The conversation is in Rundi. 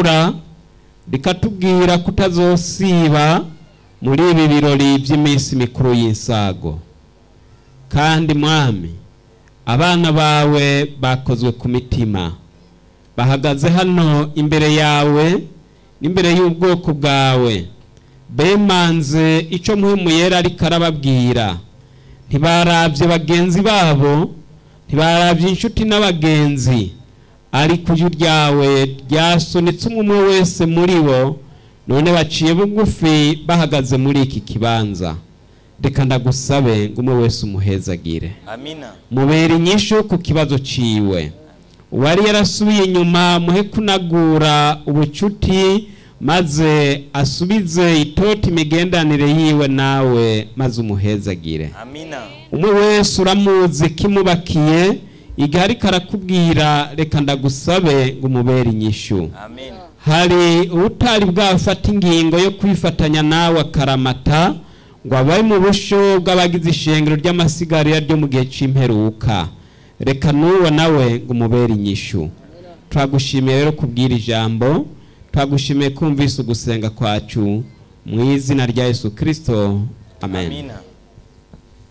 ritukura rikatubwira kutazosiba muri ibi birori by'iminsi mikuru y'insago kandi mwami abana bawe bakozwe ku mitima bahagaze hano imbere yawe n'imbere y'ubwoko bwawe bemanze icyo muhimu yera ariko arababwira ntibarabye bagenzi babo ntibarabye inshuti n'abagenzi ariko ijwi ryawe ryasunitse umwe umwe wese muri bo none baciye bugufi bahagaze muri iki kibanza reka ndagusabe ngo umwe wese umuhezagire amina mubera inyishu ku kibazo ciwe uwari yarasubiye inyuma muhe kunagura ubucuti maze asubize itoti imigendanire yiwe nawe maze umuhezagire amina umwe wese uramuzi kimubakiye igihe ariko arakubwira reka ndagusabe ngo umubere inyishu amen hari ubutari bwafata ingingo yo kwifatanya nawe akaramata ngo abaye mu busho bw'abagize ishengero ry'amasigarira ryo mu gihe cy'imperuka reka n'uwo nawe ngo umubere inyishu turagushimiye rero kubwira ijambo turagushimiye kumvise ugusenga kwacu mu izina rya yesu kirisito amen amina